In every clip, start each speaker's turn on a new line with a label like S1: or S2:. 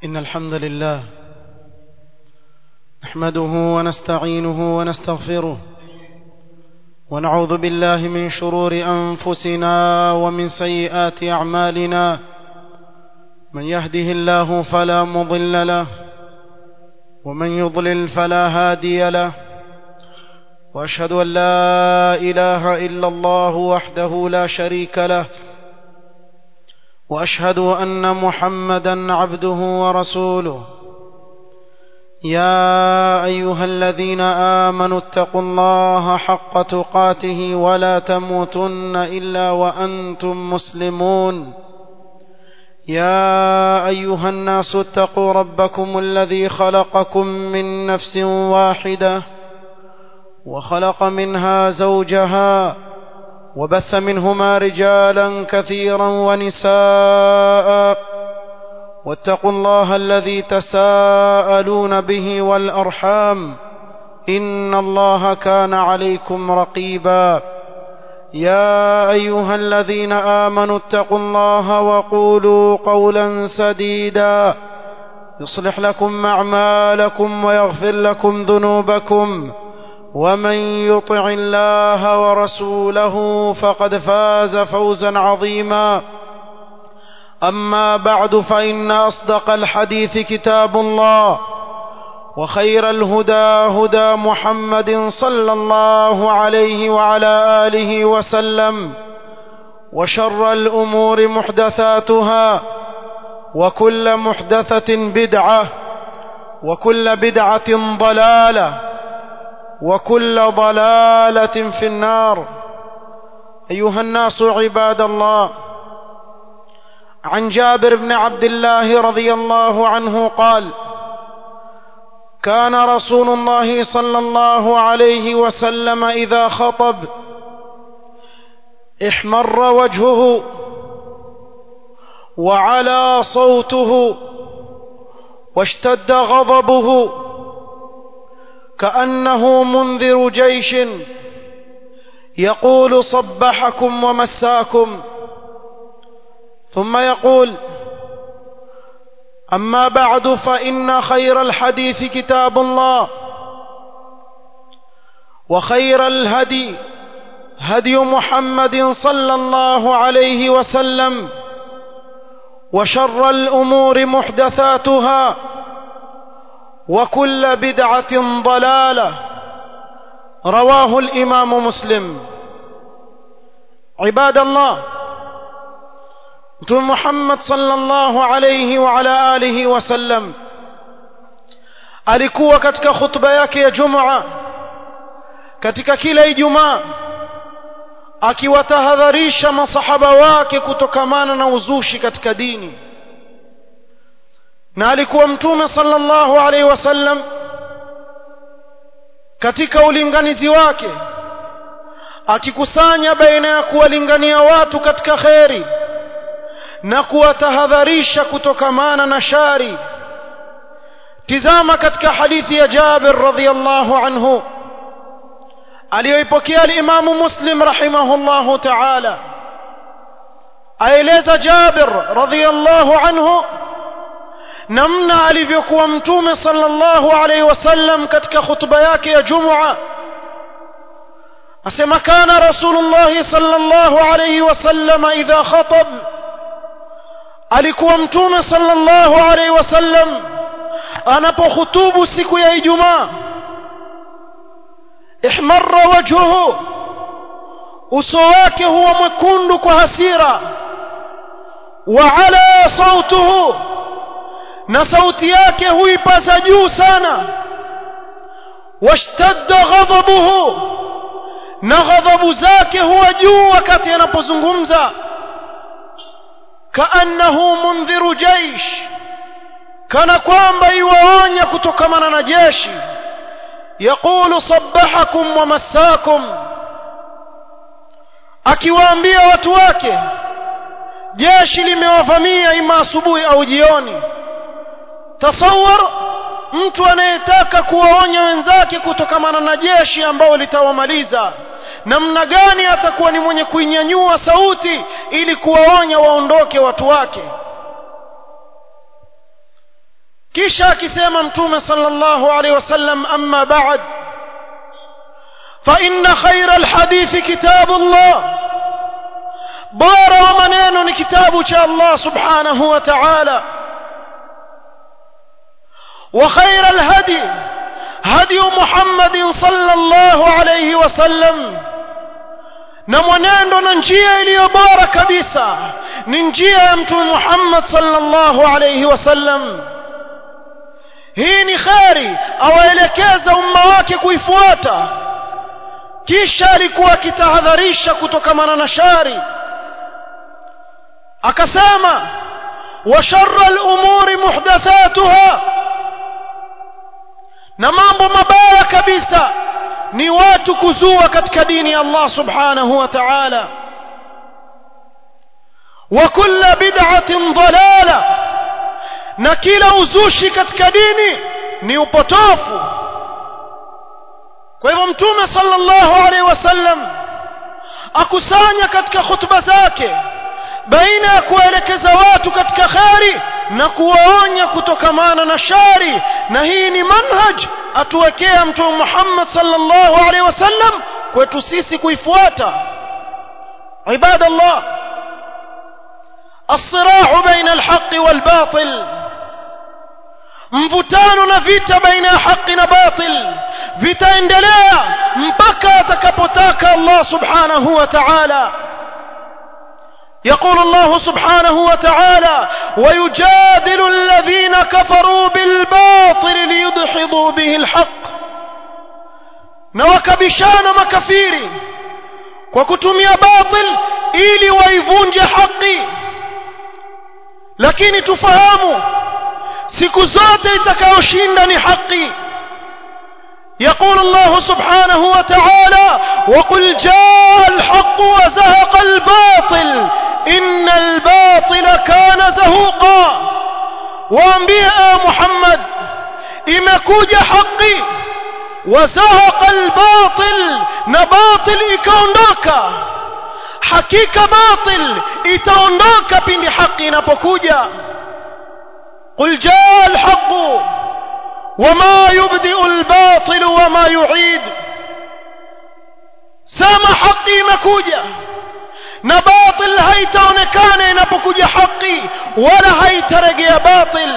S1: إن الحمد لله نحمده ونستعينه ونستغفره ونعوذ بالله من شرور أنفسنا ومن سيئات أعمالنا من يهده الله فلا مضل له ومن يضلل فلا هادي له وأشهد أن لا إله إلا الله وحده لا شريك له واشهد ان محمدا عبده ورسوله يا ايها الذين امنوا اتقوا الله حق تقاته ولا تموتن الا وانتم مسلمون يا ايها الناس اتقوا ربكم الذي خلقكم من نفس واحده وخلق منها زوجها وبث منهما رجالا كثيرا ونساء واتقوا الله الذي تساءلون به والارحام ان الله كان عليكم رقيبا يا ايها الذين امنوا اتقوا الله وقولوا قولا سديدا يصلح لكم اعمالكم ويغفر لكم ذنوبكم ومن يطع الله ورسوله فقد فاز فوزا عظيما اما بعد فان اصدق الحديث كتاب الله وخير الهدى هدى محمد صلى الله عليه وعلى اله وسلم وشر الامور محدثاتها وكل محدثه بدعه وكل بدعه ضلاله وكل ضلاله في النار ايها الناس عباد الله عن جابر بن عبد الله رضي الله عنه قال كان رسول الله صلى الله عليه وسلم اذا خطب احمر وجهه وعلى صوته واشتد غضبه كانه منذر جيش يقول صبحكم ومساكم ثم يقول اما بعد فان خير الحديث كتاب الله وخير الهدي هدي محمد صلى الله عليه وسلم وشر الامور محدثاتها وكل بدعه ضلاله رواه الامام مسلم عباد الله mtume Muhammad sallallahu alayhi wa ala alihi wasallam alikuwa katika khutba yake ya Jumaa katika kila Ijumaa akiwatahadharisha masahaba wake kutokamana na uzushi katika dini na alikuwa mtume sallallahu alaihi wasallam katika ulinganizi wake akikusanya baina ya kuwalingania watu katika kheri na kuwatahadharisha kutokamana na shari tizama katika hadithi ya Jabir radhiyallahu anhu aliyoipokea al-Imamu Muslim rahimahullahu ta'ala aeleza Jabir radhiyallahu anhu namna alivyokuwa mtume sallallahu alaihi wasallam katika khutba yake ya Jumua asema kana rasulullah sallallahu alaihi wasallam idha khatab alikuwa mtume sallallahu alaihi wasallam anapohutubu siku ya Ijumaa ihmarra wajhuhu uso wake huwa mwekundu kwa hasira wa ala sautuhu na sauti yake huipaza juu sana washtadda ghadabuhu na ghadhabu zake huwa juu wakati anapozungumza kaannahu mundhiru jaish kana kwamba iwaonya kutokamana na jeshi yaqulu sabbahakum wa massakum akiwaambia watu wake jeshi limewavamia ima asubuhi au jioni tasawar mtu anayetaka kuwaonya wenzake kutokamana na jeshi ambao litawamaliza namna gani atakuwa ni mwenye kuinyanyua sauti ili kuwaonya waondoke watu wake kisha akisema mtume sallallahu alaihi wasallam amma ba'd fa inna khayra alhadithi kitabullah bora wa maneno ni kitabu cha Allah subhanahu wa ta'ala wa khayra alhadi hadi Muhammad sallallahu alayhi wasallam na mwenendo na njia iliyo bora kabisa ni njia ya mtume Muhammad sallallahu alayhi wasallam hii ni kheri awaelekeza umma wake kuifuata kisha alikuwa akitahadharisha kutokamana na shari akasema wa sharra al-umuri muhdathatuha na mambo mabaya kabisa ni watu kuzua katika dini ya Allah subhanahu wa ta'ala wa kulla bid'atin dalala na kila uzushi katika dini ni upotofu kwa hivyo mtume sallallahu alaihi wasallam akusanya katika khutba zake baina ya kuelekeza watu katika kheri na kuwaonya kutokamana na shari na hii ni manhaj atuwekea mtume Muhammad sallallahu alaihi wasallam kwetu sisi kuifuata عباد الله الصراع بين الحق والباطل mvutano na vita baina ya haki na batil vitaendelea mpaka atakapotaka Allah subhanahu wa ta'ala يقول الله سبحانه وتعالى ويجادل الذين كفروا بالباطل ليدحضوا به الحق نوكبشان مكفيري وكتمي باطل ili waivunje haki lakini tufahamu siku zote itakayoshinda ni haki يقول الله سبحانه وتعالى وقل جاء الحق وزهق الباطل إن الباطل كان زهوقا وانبياء محمد imekuja haki wazahaqa albatil na batil ikaondoka hakika batil itaondoka pindi haki inapokuja qul jaa alhaqu وما يبدئ الباطل وما يعيد سما حقي مكوجا na batil haitaonekana inapokuja haki wala haitarejea batil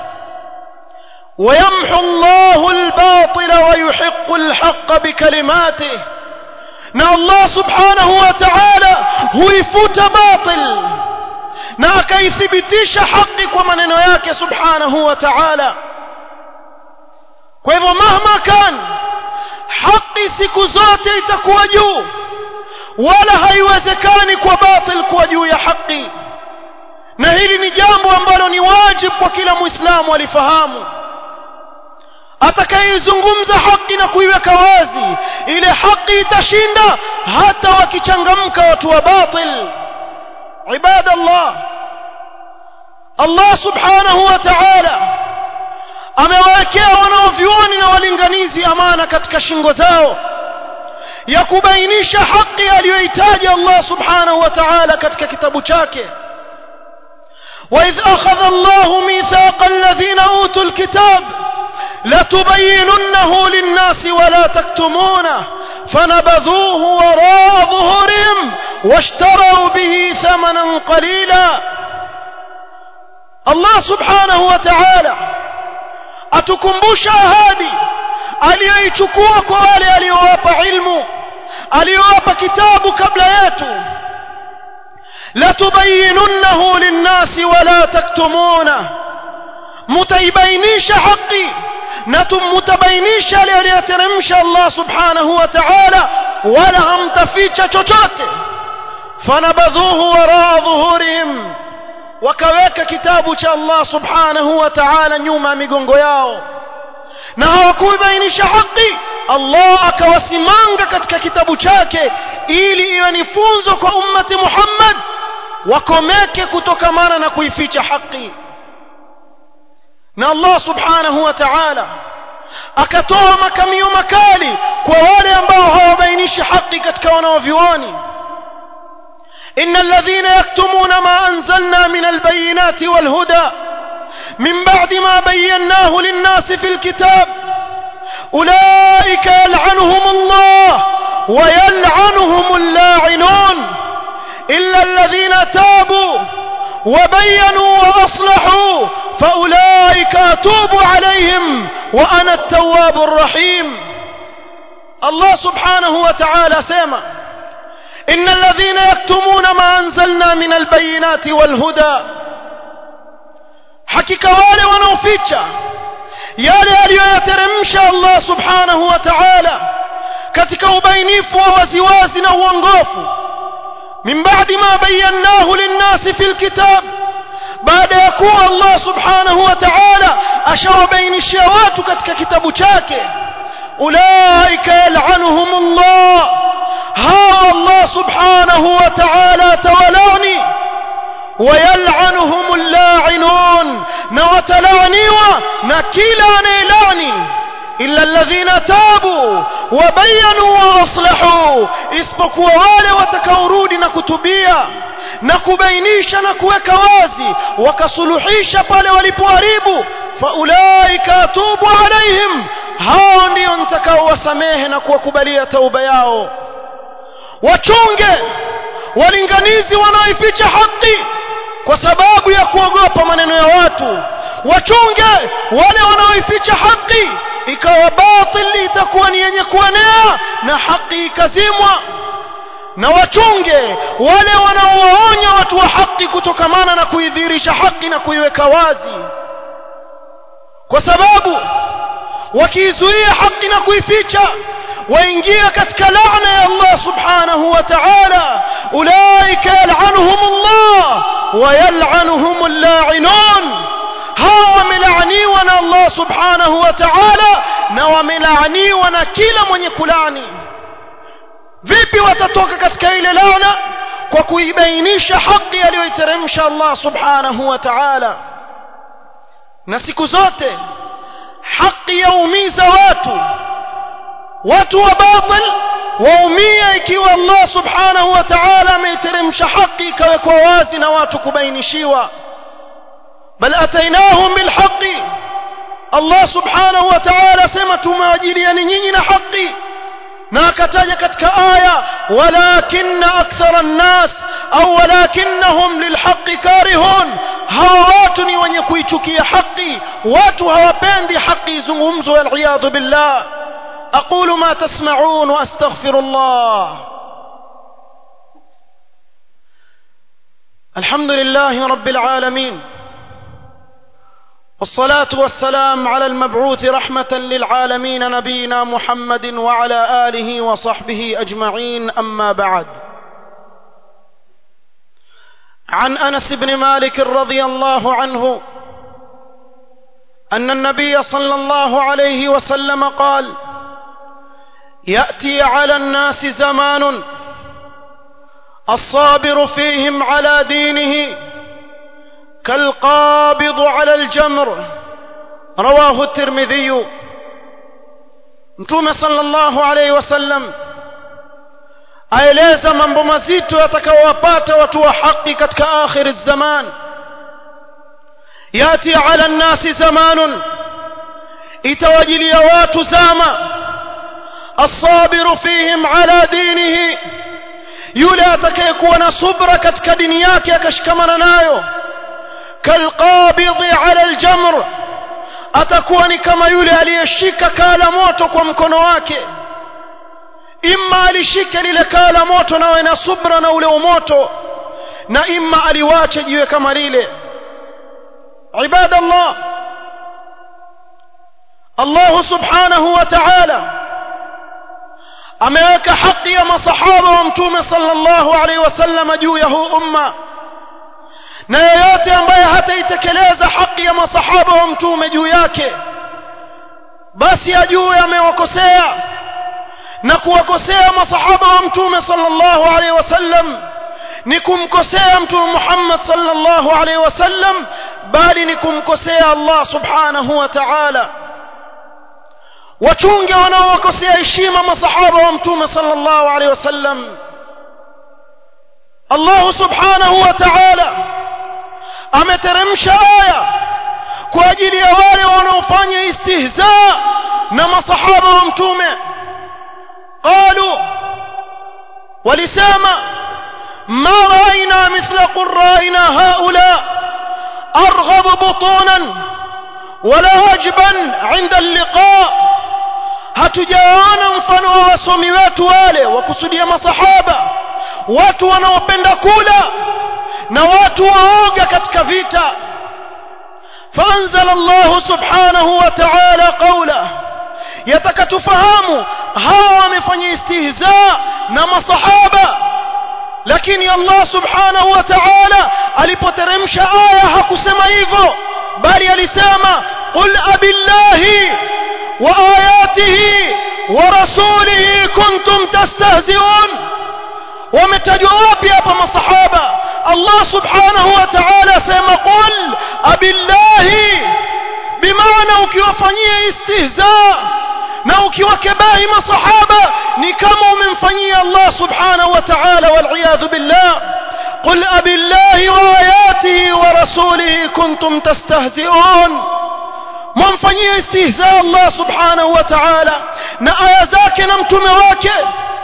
S1: ويمحو الله الباطل ويحق الحق بكلماته na Allah subhanahu wa ta'ala huifuta batil na akaithibitisha haki kwa maneno yake subhanahu wa ta'ala kwa hivyo mahma kan haki siku zote itakuwa juu wala haiwezekani kwa batil kuwa juu ya haki na hili ni jambo ambalo ni wajibu kwa kila muislamu alifahamu atakayeizungumza haki na kuiweka wazi ile haki itashinda hata wakichangamka watu wa batil ibadallah Allah subhanahu wa ta'ala amewawekea wanaovyuoni na walinganizi amana katika shingo zao ya kubainisha haki aliyohitaji Allah subhanahu wa ta'ala katika kitabu chake وإذ أخذ الله ميثاق الذين أوتوا الكتاب لتبيننه للناس ولا تكتمونه فنبذوه وراء ظهورهم واشتروا به ثمنا قليلا الله سبحانه وتعالى atukumbusha ahadi aliyoichukua kwa wale aliyowapa ilmu aliyowapa kitabu kabla yetu latubayinunnahu linnasi wala taktumuna mutaibainisha haki na mutabainisha yale aliyoteremsha Allah subhanahu wa ta'ala wala hamtaficha chochote fanabadhuhu waraa dhuhurihim wakaweka kitabu cha Allah subhanahu wa ta'ala nyuma ya migongo yao na hawakubainisha haki Allah akawasimanga katika kitabu chake ili iwe ni funzo kwa ummati Muhammad wakomeke kutokamana na kuificha haki na Allah subhanahu wa ta'ala akatoa makamio makali kwa wale ambao hawabainishi haki katika wanaovioni إن الذين يكتمون ما أنزلنا من البينات والهدى من بعد ما بيناه للناس في الكتاب أولئك يلعنهم الله ويلعنهم اللاعنون إلا الذين تابوا وبينوا وأصلحوا فأولئك أتوب عليهم وأنا التواب الرحيم الله سبحانه وتعالى سيما إن الذين يكتمون ما أنزلنا من البينات والهدى hakika wale wanaoficha yale aliyoyateremsha Allah subhanahu wa ta'ala katika ubainifu wa waziwazi na uongofu min ba'di ma bayyanahu lin-nasi fil kitab baada ya kuwa Allah subhanahu wa ta'ala ashawabainishia watu katika kitabu chake ulaika yal'anuhumullah hawa Allah subhanahu wa ta'ala tawalani ويلعنهم اللاعنون نوتلعنيوا نكيلا نيلاني إلا الذين تابوا وبينوا وأصلحوا isipokuwa wale watakaorudi na kutubia na kubainisha na kuweka wazi wakasuluhisha pale walipoharibu faulaika atubu alaihim hao ndio nitakaowasamehe na kuwakubalia tauba yao wachunge walinganizi wanaoificha haki kwa sababu ya kuogopa maneno ya watu wachunge wale wanaoificha haki ikawa batili itakuwa ni yenye kuenea na haki ikazimwa na wachunge wale wanaowaonya watu wa haki kutokamana na kuidhirisha haki na kuiweka wazi kwa sababu wakiizuia haki na kuificha waingia katika laana ya Allah subhanahu wa ta'ala ulaika yal'anuhum Allah wa yal'anuhum al-la'inun hawa wamelaaniwa na Allah subhanahu wa ta'ala na wamelaaniwa na kila mwenye kulani vipi watatoka katika ile laana kwa kuibainisha haki aliyoiteremsha Allah subhanahu wa ta'ala na siku zote haki yaumiza watu watu wa batil waumia ikiwa Allah subhanahu wa ta'ala ameiteremsha haki ikawekwa wazi na watu kubainishiwa bal atainahum bilhaqi Allah subhanahu wa ta'ala sema tumewajiliani nyinyi na haki na akataja katika aya walakinna akthara an-nas au walakinnahum lilhaqqi karihun hawa watu ni wenye kuichukia haki watu hawapendi haki zungumzo wal billah أقول ما تسمعون وأستغفر الله الحمد لله رب العالمين والصلاة والسلام على المبعوث رحمة للعالمين نبينا محمد وعلى آله وصحبه أجمعين أما بعد عن أنس بن مالك رضي الله عنه أن النبي صلى الله عليه وسلم قال يأتي على الناس زمان الصابر فيهم على دينه كالقابض على الجمر رواه الترمذي mtume sallallahu alaihi wasallam aeleza mambo mazito yatakayowapata watu wa haki katika akhir zaman yati ala nnasi zamanun itawajilia watu zama الصابر فيهم على دينه yule atakayekuwa na subra katika dini yake akashikamana nayo kalqabidhi ala aljamr atakuwa ni kama yule aliyeshika kala moto kwa mkono wake imma alishike lile kala moto nawe na subra na ule umoto na imma aliwache jiwe kama lile ibadallah Allah subhanahu wa ta'ala ameweka haki ya masahaba wa mtume sallallahu alaihi wasallam juu ya huu umma na yeyote ambaye hataitekeleza haki ya masahaba wa mtume juu yake basi ajue amewakosea na kuwakosea masahaba wa mtume sallallahu alaihi wasallam ni kumkosea mtume Muhammad sallallahu alaihi wasallam bali ni kumkosea Allah subhanahu wa ta'ala wachunge wanaowakosea heshima masahaba wa mtume sallallahu alaihi wasallam Allah subhanahu wa ta'ala ameteremsha aya kwa ajili ya wale wanaofanya istihza na masahaba wa mtume qalu walisema ما رأينا مثل قرائنا هؤلاء أرغب بطونا ولا أجبا عند اللقاء hatujaona mfano wa wasomi wetu wale wakusudia masahaba watu wanaopenda kula na watu waoga katika vita فأنزل الله سبحانه وتعالى قوله يتكتفهموا هاو wamefanya istihza na masahaba lakini Allah subhanahu wa ta'ala alipoteremsha aya hakusema hivyo bali alisema qul abillahi wa ayatihi wa rasulihi kuntum tastahzi'un wametajwa wapi hapa masahaba Allah subhanahu wa ta'ala sema qul abillahi bimaana ukiwafanyia istihza na ukiwakebahi masahaba ni kama umemfanyia Allah subhanahu wa ta'ala wal billah قل أبي الله وآياته ورسوله كنتم تستهزئون ممفني استهزاء الله سبحانه وتعالى نآيا ذاك نمتم واكي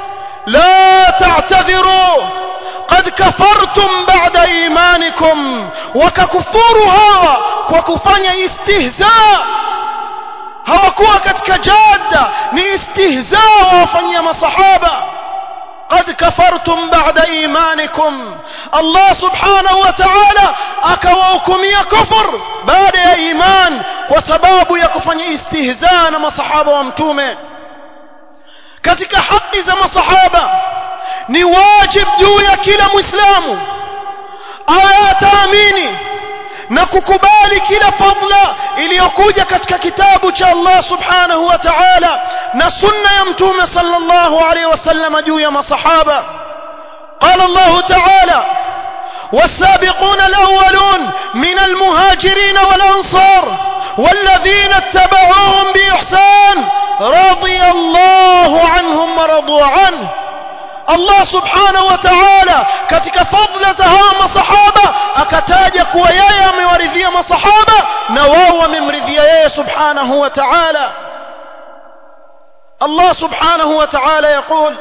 S1: لا تعتذروا قد كفرتم بعد إيمانكم وككفورها وكفني استهزاء hawakuwa katika jada ni istihzaa wafanyia masahaba قد كفرتم بعد إيمانكم الله سبحانه وتعالى أكواكم كفر بعد إيمان وسباب يكفن استهزاء ما صحابة ومتومة katika haki za masahaba ni wajib juu ya kila muislamu ayataamini na kukubali kila fadla iliyokuja katika kitabu cha Allah subhanahu wa ta'ala na sunna ya mtume sallallahu alaihi wasallam juu ya masahaba قال الله تعالى والسابقون الأولون من المهاجرين والأنصار والذين اتبعوهم بإحسان رضي الله عنهم ورضوا عنه Allah subhanahu wa ta'ala katika fadla za hawa masahaba akataja kuwa yeye amewaridhia masahaba na wao wamemridhia yeye subhanahu wa ta'ala Allah subhanahu wa ta'ala يقول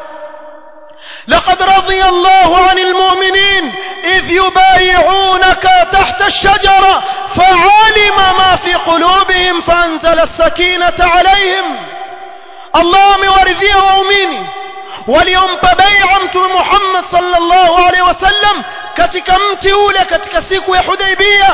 S1: لقد رضي الله عن المؤمنين إذ يبايعونك تحت الشجرة فعلم ما في قلوبهم فأنزل السكينة عليهم الله مورثيه وأميني waliompa bai'a mtume Muhammad sallallahu alaihi wasallam katika mti ule katika siku ya Hudaybiyah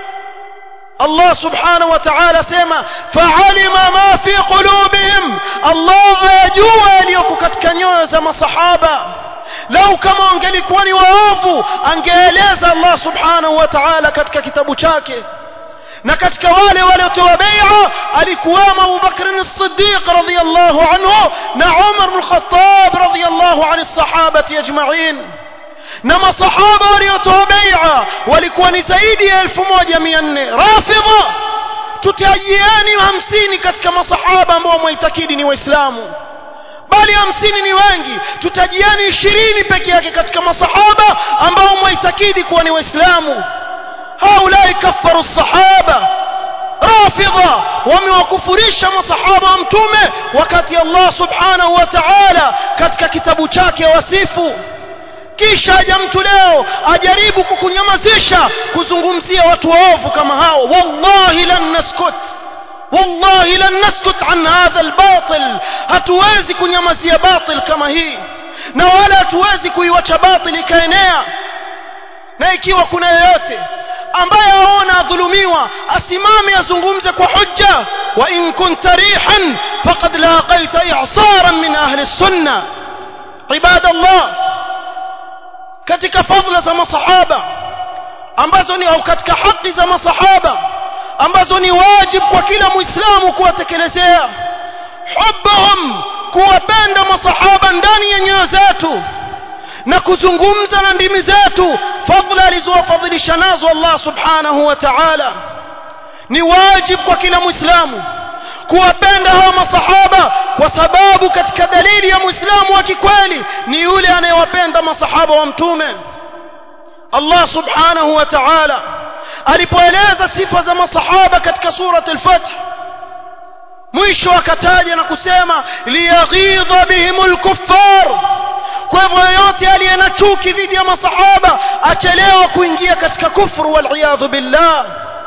S1: Allah subhanahu wa ta'ala sema fa'alima ma fi qulubihim Allah ayajua yaliyoko katika nyoyo za masahaba lau kama wangelikuwa ni waovu angeeleza Allah subhanahu wa ta'ala katika kitabu chake na katika wale waliotoa bai'a alikuwamo Abu Bakr as-Siddiq radhiyallahu anhu na Umar bin Khattab radhiyallahu an as-sahabati ajma'in na masahaba waliotoa bai'a walikuwa ni zaidi ya 1400 rafidha tutajieni 50 katika masahaba ambao mwaitakidi ni waislamu bali hamsini ni wengi tutajiani ishirini peke yake katika masahaba ambao mwaitakidi kuwa ni waislamu هؤلاء كفروا الصحابة رافضة وموكفريش مصحابة متومة وكاتي الله سبحانه وتعالى katika kitabu chake wasifu kisha aja mtu leo ajaribu kukunyamazisha kuzungumzia watu waovu kama hao wallahi lan naskut wallahi lan naskut an hadha albatil hatuwezi kunyamazia batil kama hii na wala hatuwezi kuiwacha batil ikaenea na ikiwa kuna yeyote ambaye aona adhulumiwa asimame azungumze kwa hujja wa in kunta rihan faqad laqaita i'saran min ahli sunna ibadallah katika fadhila za masahaba ambazo ni au katika haki za masahaba ambazo ni wajib kwa kila muislamu kuwatekelezea hubbahum kuwapenda masahaba ndani ya nyoyo zetu na kuzungumza na ndimi zetu fadhila alizowafadhilisha nazo Allah subhanahu wa ta'ala ni wajib kwa kila muislamu kuwapenda hawa masahaba kwa sababu katika dalili ya muislamu wa kikweli ni yule anayewapenda masahaba wa mtume Allah subhanahu wa ta'ala alipoeleza sifa za masahaba katika surat al-fath mwisho akataja na kusema liyaghidha bihimul kuffar kwa hivyo yoyote aliye na chuki dhidi ya masahaba achelewa kuingia katika kufru waliyadhu billah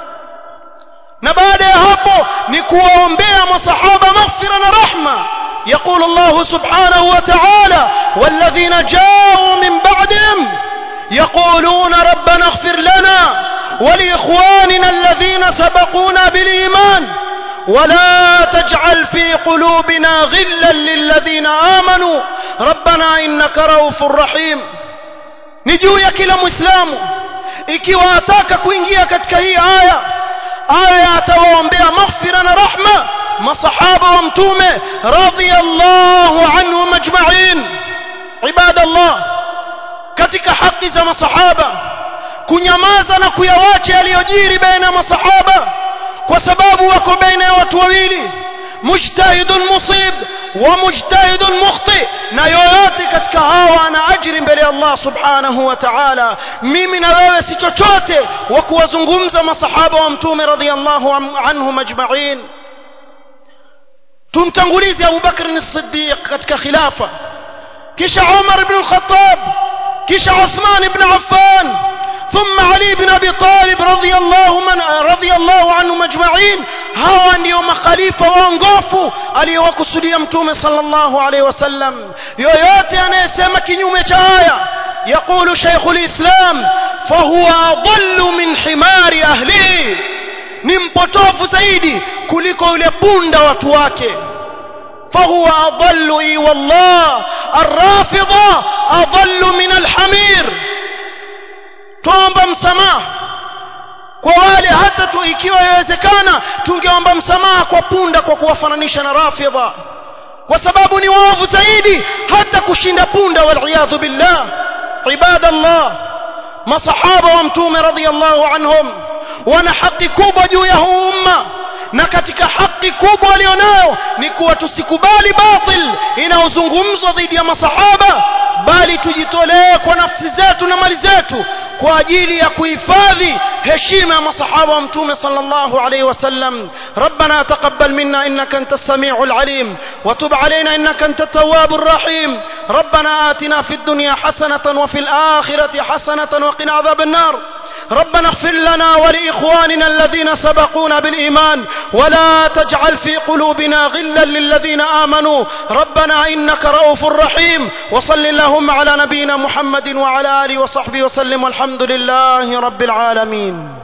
S1: na baada ya hapo ni kuwaombea masahaba maghfira na rahma يقول الله سبحانه وتعالى والذين جاءوا من بعدهم يقولون ربنا اغفر لنا ولإخواننا الذين سبقونا بالإيمان ولا تجعل في قلوبنا غلا للذين آمنوا ربنا إنك رؤوف رحيم نجو يا كلا مسلم ikiwa ataka kuingia katika hii aya aya atawaombea maghfira na rahma masahaba wa mtume radhiyallahu anhum ajma'in ibadallah katika haki za masahaba kunyamaza na kuyawacha yaliyojiri baina ya masahaba kwa sababu wako baina ya watu wawili mujtahidun musib wa mujtahidun mukhti na yoyote katika hawa ana ajiri mbele ya Allah subhanahu wa ta'ala mimi na wewe si chochote wa kuwazungumza masahaba wa mtume radhiyallahu anhum ajma'in tumtangulize Abu Bakr as-Siddiq katika khilafa kisha Umar ibn al-Khattab kisha Uthman ibn Affan ثم علي بن ابي طالب رضي الله من رضي الله عنهم اجمعين hawa ndio makhalifa waongofu aliyowakusudia mtume sallallahu alaihi wasallam yoyote anayesema kinyume cha haya يقول شيخ الإسلام فهو أضل من حمار أهله ni mpotofu zaidi kuliko yule punda watu wake فهو أضل إي والله الرافضة أضل من الحمير tuomba msamaha kwa wale hata tu ikiwa yawezekana tungeomba msamaha kwa punda kwa kuwafananisha na rafidha kwa sababu ni waovu zaidi hata kushinda punda waliyadhu billah ibadallah masahaba wa mtume radhiallahu anhum wana haki kubwa juu ya huu umma na katika haki kubwa walionayo ni kuwa tusikubali batil inayozungumzwa dhidi ya masahaba bali tujitolee kwa nafsi zetu na mali zetu kwa ajili ya kuhifadhi heshima ya masahaba wa mtume sallallahu alayhi wasallam ربنا تقبل منا انك انت السميع العليم وتب علينا انك انت التواب الرحيم ربنا آتنا في الدنيا حسنة وفي الآخرة حسنة وقنا عذاب النار ربنا اغفر لنا ولإخواننا الذين سبقونا بالإيمان ولا تجعل في قلوبنا غلا للذين آمنوا ربنا إنك رؤوف رحيم وصل اللهم على نبينا محمد وعلى آله وصحبه وسلم والحمد لله رب العالمين